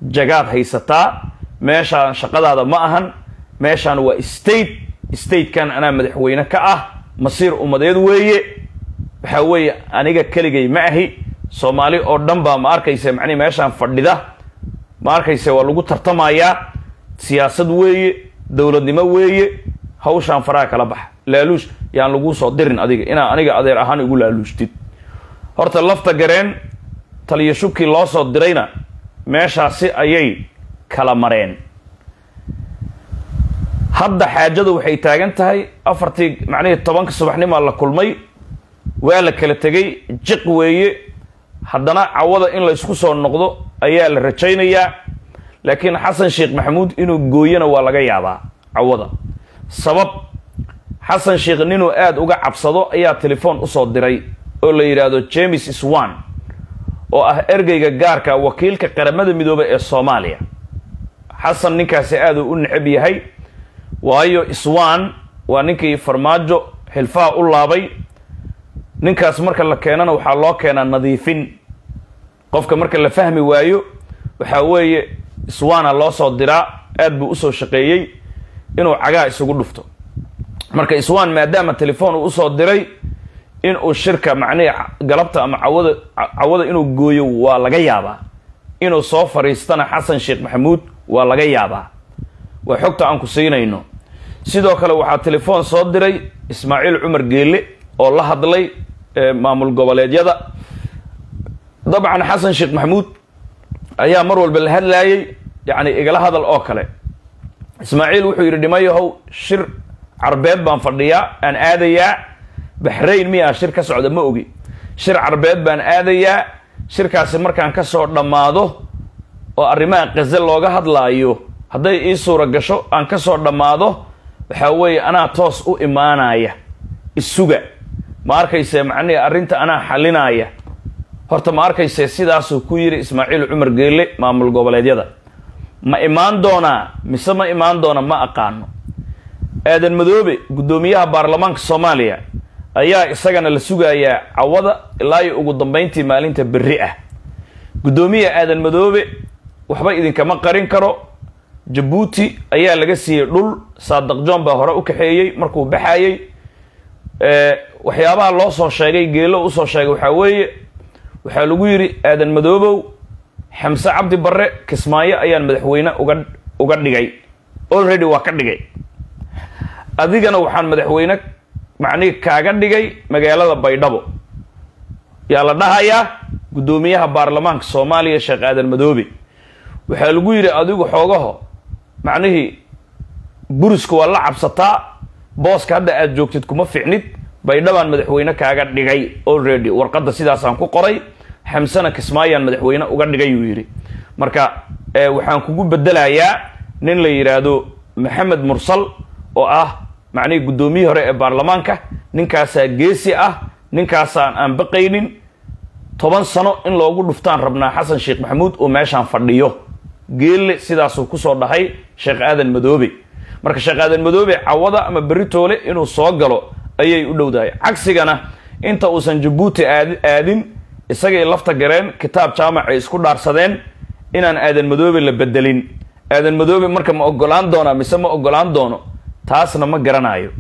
jagaad haysataa meeshaan shaqadaada ma ahan meeshaan waa state statekan anaa madaxweyne ka ah masiir ummadeed weeye waxaa weeye aniga keligay ma ahi soomaali oo dhan baa ma arkaysa macnihi meeshaan fadhida ma arkaysa waa lagu tartamayaa siyaasad weeye dowladnimo weeye hawshaan faraha kala baxa laaluush yaan laguu soo dirin adiga inaa aniga adeer ahaan igu laaluushtid horta lafta gareen taliyo shubkii loo soo dirayna meeshaasi ayay kala mareen hadda xaajadu waxay taagan tahay afartii macnihii tobanka subaxnimaa la kulmay waa la kala tegay jiq weeye haddana cawada in la isku soo noqdo ayaa la rajaynayaa laakiin xasan sheekh maxamuud inuu gooyana waa laga yaabaa cawada sabab xasan sheekh ninuu aada uga cabsado ayaa telefoon usoo diray oo la yidhaahdo james swan oo ah ergeyga gaarka wakiilka qaramada midoobay ee soomaaliya xasan ninkaasi aada u necab yahay waayo swan waa ninkii farmaajo xilfaha u laabay ninkaas marka la keenana waxaa loo keenaa nadiifin qofka marka la fahmi waayo waxaa weeye swana loo soo diraa aad buu usoo shaqeeyey inuu cagaa isugu dhufto marka swan maadaama telefoon uu usoo diray in uu shirka macnihii galabta ama cawada cawada inuu gooyo waa laga yaabaa inuu soo fariistana xasan sheekh maxamuud waa laga yaabaa waa xogta aan ku siinayno sidoo kale waxaa telefoon soo diray ismaaciil cumar geelle oo la hadlay maamul goboleedyada dabcan xasan sheekh maxamuud ayaa mar walba la hadlaayay yacni igala hadal oo kale ismaaciil wuxuu yidhi dhimayahow shir carbeed baan fadhiyaa aan aadayaa baxrayn miyaa shir ka socda ma ogi shir carbeed baan aadayaa shirkaasi markaan kasoo dhammaado oo arrimaha qaze looga hadlaayo hadday ii suura gasho aan kasoo dhammaado waxaa weeye anaa toos u imaanaya isuga ma arkayse macnihii arrinta anaa xalinaya horta ma arkayse sidaasuu ku yidhi ismaaciil cumar geelle maamul goboleedyada ma imaan doonaa mise ma imaan doona ma aqaano aadan madoobe guddoomiyaha baarlamaanka soomaaliya ayaa isagana la sugayaa cawada ilaa iyo ugu dambayntii maalinta berri ah guddoomiyaha aadan madoobe waxba idinkama qarin karo jabuuti ayaa laga siiyey dhul saadaq john baa hore u kaxeeyey markuu baxayey waxyaabaha loo soo sheegay geelo usoo sheegay waxaa weeye waxaa lagu yidhi aadan madoobow xamse cabdi barre kismaayo ayaan madaxweyne uga uga dhigay already waa ka dhigay adigana waxaan madaxweyne macnihi kaaga dhigay magaalada baydhabo yaa la dhahayaa guddoomiyaha baarlamaanka soomaaliya sheekh aadan madoobe waxaa lagu yidhi adigu xoogaho macnihii buriska waa la cabsataa booska hadda aad joogtid kuma ficnid baydhabaan madaxweyne kaaga dhigay already warqadda sidaasaan ku qoray xamsena kismaayaan madaxweyne uga dhigay uu yidhi marka waxaan kugu bedelayaa nin la yidhaahdo maxamed mursal oo ah macnihii guddoomiyihii hore ee baarlamaanka ninkaasaa geesi ah ninkaasaan aan baqaynin toban sano in loogu dhuftaan rabnaa xasan sheekh maxamuud oo meeshaan fadhiyo geelle sidaasuu kusoo dhahay sheekh aadan madoobe marka sheekh aadan madoobe cawada ama beritoole inuu soo galo ayay u dhowdahay cagsigana inta uusan jabuuti aad aadin isagay lafta gareen kitaab jaamacay isku dhaarsadeen inaan aadan madoobe la bedelin aadan madoobe marka ma ogolaan doonaa mise ma ogolaan doono taasna ma garanayo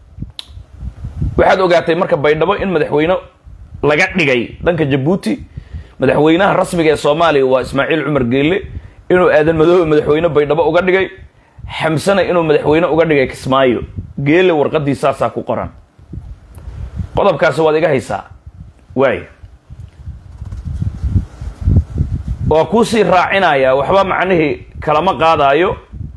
waxaad ogaatay marka baydhabo in madaxweyne laga dhigay dhanka jabuuti madaxweynaha rasmiga ee soomaaliya waa ismaaciil cumar geelle inuu aadan madoobe madaxweyne baydhabo uga dhigay xamsena inuu madaxweyne uga dhigay kismaayo geelle warqadii saasaa ku qoran qodobkaasi waad iga haysaa waay waa kuusii raacinayaa waxba macnihii kalama qaadaayo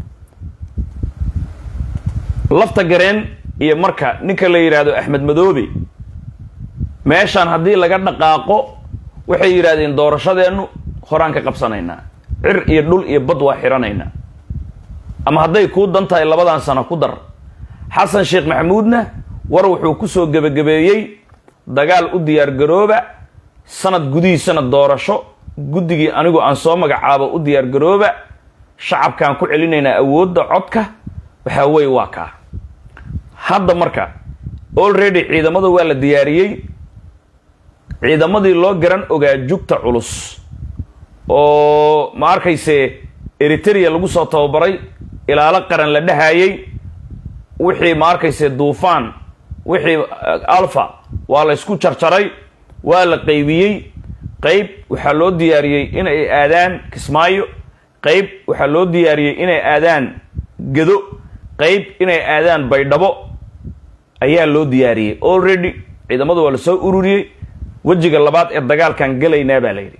lafta gareen iyo marka ninka la yidhaahdo axmed madoobe meeshaan haddii laga dhaqaaqo waxay yidhahdeen doorashadeennu horaan ka qabsanaynaa cir iyo dhul iyo bad waa xiranaynaa ama hadday kuu dan tahay labadan sano ku dar xasan sheekh maxamuudna war wuxuu kusoo gebagabeeyey dagaal u diyaargarooba sanad gudihiisana doorasho guddigii anigu aan soo magacaabo u diyaargarooba shacabkaan ku celinaynaa awoodda codka waxaa weeye waa kaa hadda marka already ciidamada waa la diyaariyey ciidamadii loo garan ogaa jugta culus oo ma arkayse eritrea lagu soo tababaray ilaalo qaran la dhahayay wixii ma arkayse duufaan wixii alfa waa la ysku jarjaray waa la qaybiyey qayb waxaa loo diyaariyey inay aadaan kismaayo qayb waxaa loo diyaariyey inay aadaan gedo qayb inay aadaan baydhabo ayaa loo diyaariyey already ciidamadu waa la soo ururiyey wejiga labaad ee dagaalkan gelaynaa baa la yidhi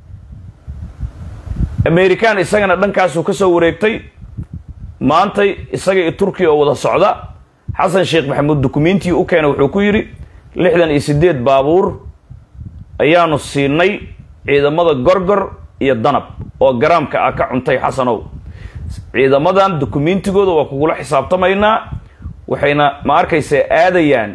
american isagana dhankaasuu ka soo wareegtay maantay isaga iyo turkiya oo wada socda xasan sheekh maxamuud dukumentiii u keena wuxuu ku yidhi lixdan iyo siddeed baabuur ayaanu siinay ciidamada gorgor iyo danab oo garaamka ah ka cuntay xasanow ciidamadan dukumentigooda waa kugula xisaabtamaynaa waxayna ma arkaysa aadayaan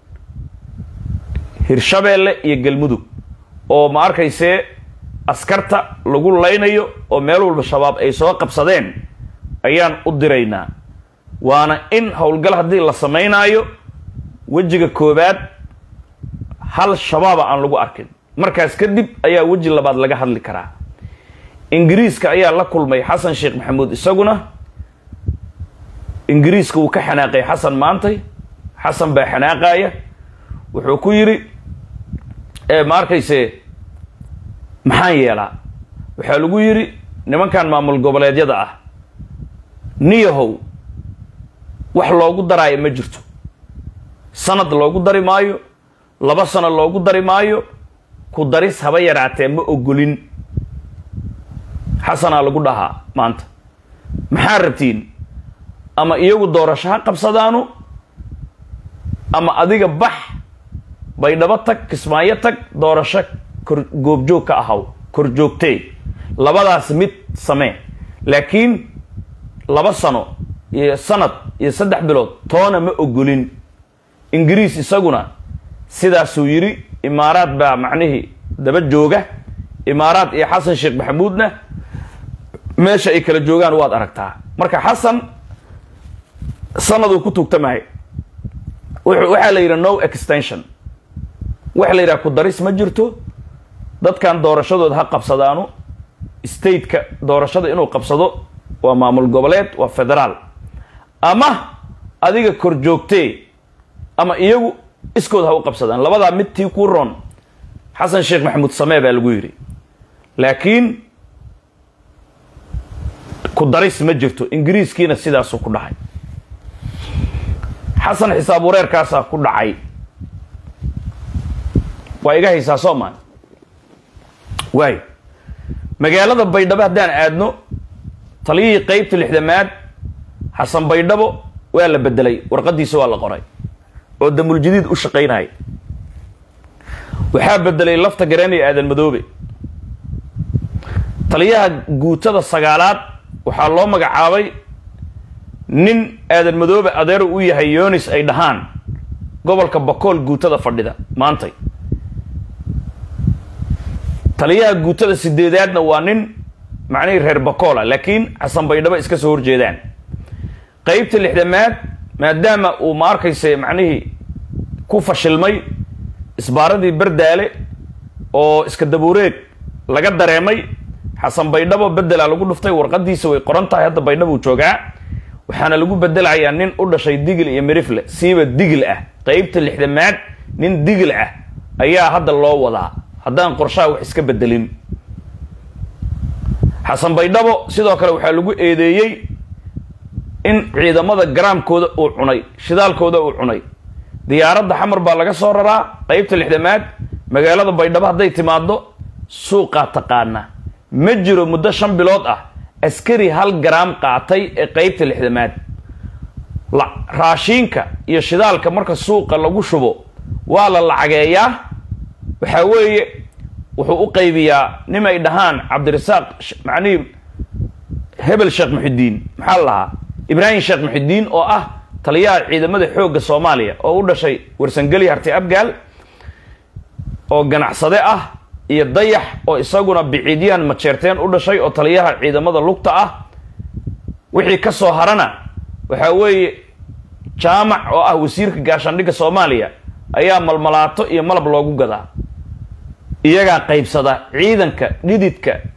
hirshabeelle iyo galmudug oo ma arkaysee askarta lagu laynayo oo meel walba shabaab ay soo qabsadeen ayaan u diraynaa waana in howlgal haddii la samaynaayo wejiga koobaad hal shabaaba aan lagu arkin markaas kadib ayaa weji labaad laga hadli karaa ingiriiska ayaa la kulmay xasan sheekh maxamuud isaguna ingiriiska wuu ka xanaaqay xasan maantay xasan baa xanaaqaaya wuxuu ku yidhi ma arkayse maxaan yeelaa waxaa lagu yidhi nimankan maamul goboleedyada ah niyahow wax loogu daraayo ma jirto sanad loogu dari maayo laba sano loogu dari maayo ku daris haba yaraatee ma ogolin xasanaa lagu dhahaa maanta maxaa rabtiin ama iyagu doorasho ha qabsadaanu ama adiga bax baydhabo tag kismaayo tag doorasho kor goobjoog ka ahaw kor joogtee labadaas mid samee laakiin laba sano iyo sanad iyo saddex bilood toona ma ogolin ingiriis isaguna sidaasuu yidhi imaaraad baa macnihii daba jooga imaaraad iyo xasan sheekh maxamuudna meesha ay kala joogaan waad aragtaa marka xasan sanaduu ku tugtamahay waxaa la yidhi no extension waxa la yidhaha ku daris ma jirto dadkan doorashadooda ha qabsadaanu stateka doorashada inuu qabsado waa maamul goboleed waa federaal ama adiga kor joogtee ama iyagu iskood ha u qabsadaan labadaa mid tii ku roon xasan sheekh maxamuud samee baa lagu yidhi laakiin ku daris ma jirto ingiriiskiina sidaasuu ku dhacay xasan xisaab wareerkaasaa ku dhacay waa iga haysaa soo maa waayo magaalada baydhabo haddaan aadno taliyihii qeybta lixdamaad xasan baydhabo waa la bedelay warqadiisa waa la qoray oo damuljadiid u shaqaynaya waxaa bedelay lafta gareenaya aadan madoobe taliyaha guutada sagaalaad waxaa loo magacaabay nin aadan madoobe adeero u yahay yonis ay dhahaan gobolka bakool guutada fadhida maantay taliyaha guutada sideedaadna waa nin macnihii reer bakoola laakiin xasan baydhabo iska soo horjeedaan qeybta lixdamaad maadaama uu ma arkayse macnihii ku fashilmay isbaaradii bardaale oo iska dabuureeg laga dareemay xasan baydhabo bedelaa lagu dhuftay warqadiisa way qoran tahay hadda baydhabuu joogaa waxaana lagu bedelayaa nin u dhashay digil iyo mirifle siiba digil ah qeybta lixdamaad nin digil ah ayaa hadda loo wadaa haddaan qorshaha wax iska bedelin xasan baydhabo sidoo kale waxaa lagu eedeeyey in ciidamada garaamkooda uu cunay shidaalkooda uu cunay diyaaradda xamar baa laga soo raraa qeybta lixdamaad magaalada baydhabo hadday timaado suuqaa taqaana ma jiro muddo shan bilood ah askari hal garaam qaatay ee qeybta lixdamaad raashiinka iyo shidaalka marka suuqa lagu shubo waa la lacageeyaa waxaa weeye wuxuu u qaybiyaa nim ay dhahaan cabdirasaaq macnihii hebel sheekh muxidiin maxaa la lahaa ibraahim sheekh muxidiin oo ah taliyaha ciidamada xoogga soomaaliya oo u dhashay warsangeli harti abgaal oo ganacsade ah iyo dayax oo isaguna biciidyahan majeerteen u dhashay oo taliyaha ciidamada lugta ah wixii ka soo harana waxaa weeye jaamac oo ah wasiirka gaashaandhigga soomaaliya ayaa malmalaato iyo malab loogu gadaa iyagaa qaybsada ciidanka dhididka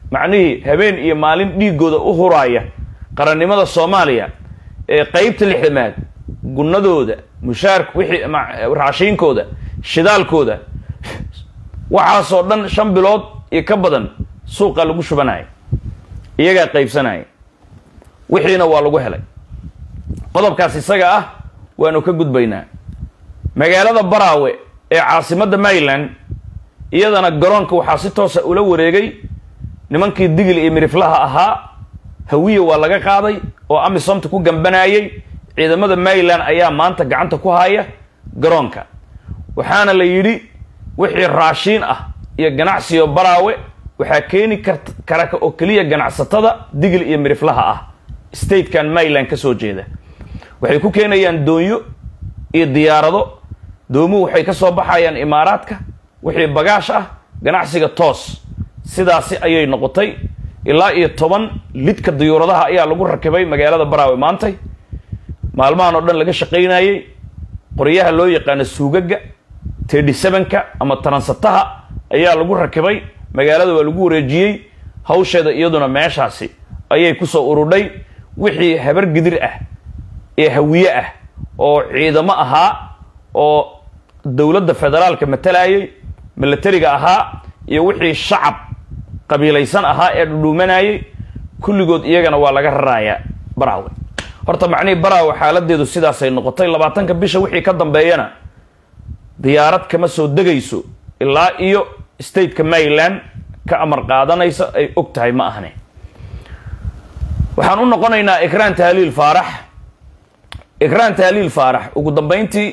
macnihii habeen iyo maalin dhiigooda u huraaya qarannimada soomaaliya ee qeybta lixdamaad gunnadooda mushaark wixii raashiinkooda shidaalkooda waxaasoo dhan shan bilood iyo ka badan suuqa lagu shubanaya iyagaa qaybsanaya wixiina waa lagu helay qodobkaas isaga ah waanu ka gudbaynaa magaalada baraawe ee caasimadda maryland iyadana garoonka waxaa si toosa ula wareegay nimankii digil iyo miriflaha ahaa hawiya waa laga qaaday oo amisomta ku gambanayay ciidamada maryland ayaa maanta gacanta ku haya garoonka waxaana la yidhi wixii raashiin ah iyo ganacsiyo baraawe waxaa keeni kart kara oo keliya ganacsatada digil iyo miriflaha ah statekan maryland ka soo jeeda waxay ku keenayaan doonyo iyo diyaarado doomuhu waxay ka soo baxayaan imaaraadka wixii bagaash ah ganacsiga toos sidaasi ayay noqotay ilaa iyo toban lidka diyuuradaha ayaa lagu rakibay magaalada baraawe maantay maalmahan oo dhan laga shaqaynayey qoryaha loo yaqaano suugaga tedhi sevenka ama taransataha ayaa lagu rakibay magaalada waa lagu wareejiyey hawsheeda iyaduna meeshaasi ayay kusoo urudhay wixii habar gidir ah ee hawiye ah oo ciidamo ahaa oo dowladda federaalka matalayay milatariga ahaa iyo wixii shacab qabiilaysan ahaa ee dhudhuumanayay kulligood iyagana waa laga rarayaa baraawe horta macnihii baraawe xaaladeedu sidaasay noqotay labaatanka bisha wixii ka dambeeyana diyaarad kama soo degayso ilaa iyo stateka maryland ka amar qaadanaysa ay og tahay ma ahne waxaan u noqonaynaa ikraan tahliil faarax ikraan tahliil faarax ugu dambeyntii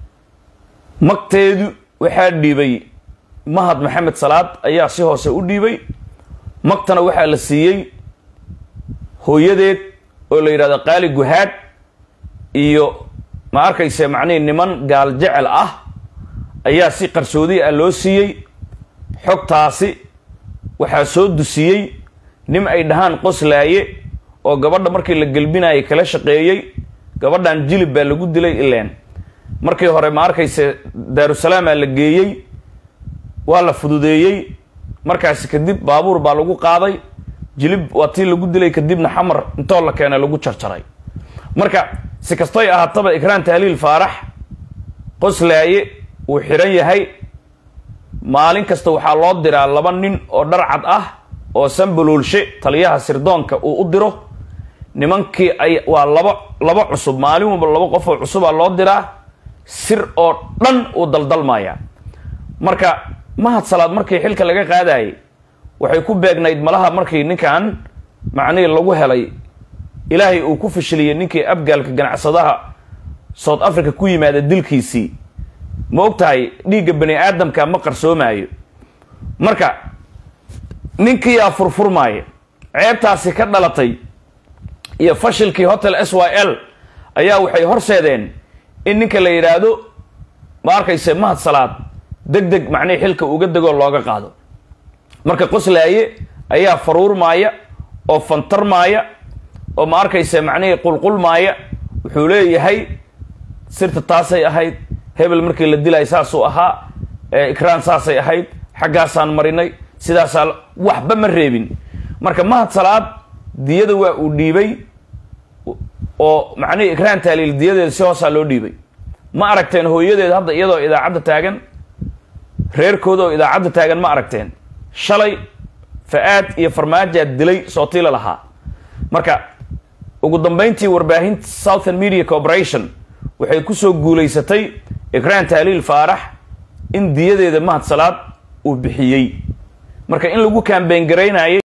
magteedu waxaa dhiibay mahad maxamed salaad ayaa si hoose u dhiibay magtana waxaa la siiyey hooyadeed oo la yidhahdo qaali guhaad iyo ma arkayse macnihii niman gaal jecel ah ayaa si qarsoodi ah loo siiyey xogtaasi waxaa soo dusiyey nin ay dhahaan qoslaaye oo gabadha markii la gelbinayay kala shaqeeyey gabadhan jilib baa lagu dilay ileen markii hore ma arkayse daarusalaamaa la geeyey waa la fududeeyey markaasi kadib baabuur baa lagu qaaday jilib waa tii lagu dilay kadibna xamar intoo la keenay lagu jarjaray marka si kastoy ahaataba ikraan tahliil faarax qoslaaye uu xiran yahay maalin kasta waxaa loo diraa laba nin oo dharcad ah oo sambaloolshe taliyaha sirdoonka uu u diro nimankii ay waa laba laba cusub maalin walba laba qof oo cusubaa loo diraa sir oo dhan uu daldalmaya marka mahad salaad markii xilka laga qaadayay waxay ku beegnayd malaha markii ninkan macnihii lagu helay ilaahay uu ku fashiliyey ninkii abgaalka ganacsadaha south africa ku yimaada dilkiisii ma og tahay dhiigga bani aadamka ma qarsoomaayo marka ninkiiyaa furfurmaaya ceebtaasi ka dhalatay iyo fashilkii hotel s y l ayaa waxay horseedeen in ninka la yidhaahdo ma arkayse mahad salaad deg deg macnihii xilka uga degoo looga qaado marka qoslaaye ayaa faruurmaaya oo fantarmaaya oo ma arkayse macnihii qulqulmaaya wuxuu leeyahay sirta taasay ahayd hebel markii la dilay saasuu ahaa ikraan saasay ahayd xaggaasaan marinay sidaasaa waxba ma reebin marka mahad salaad diyada waa uu dhiibay oo macnihii ikraan taaliil diyadeeda si hoosaa loo dhiibay ma aragteen hooyadeed hadda iyadoo idaacadda taagan reerkooda oo idaacadda taagan ma aragteen shalay fa-aad iyo farmaajaad dilay sootiila lahaa marka ugu dambeyntii warbaahinta southern media corporation waxay kusoo guulaysatay ikraan tahliil faarax in diyadeeda mahad salaad uu bixiyey marka in lagu kaambeyn garaynayay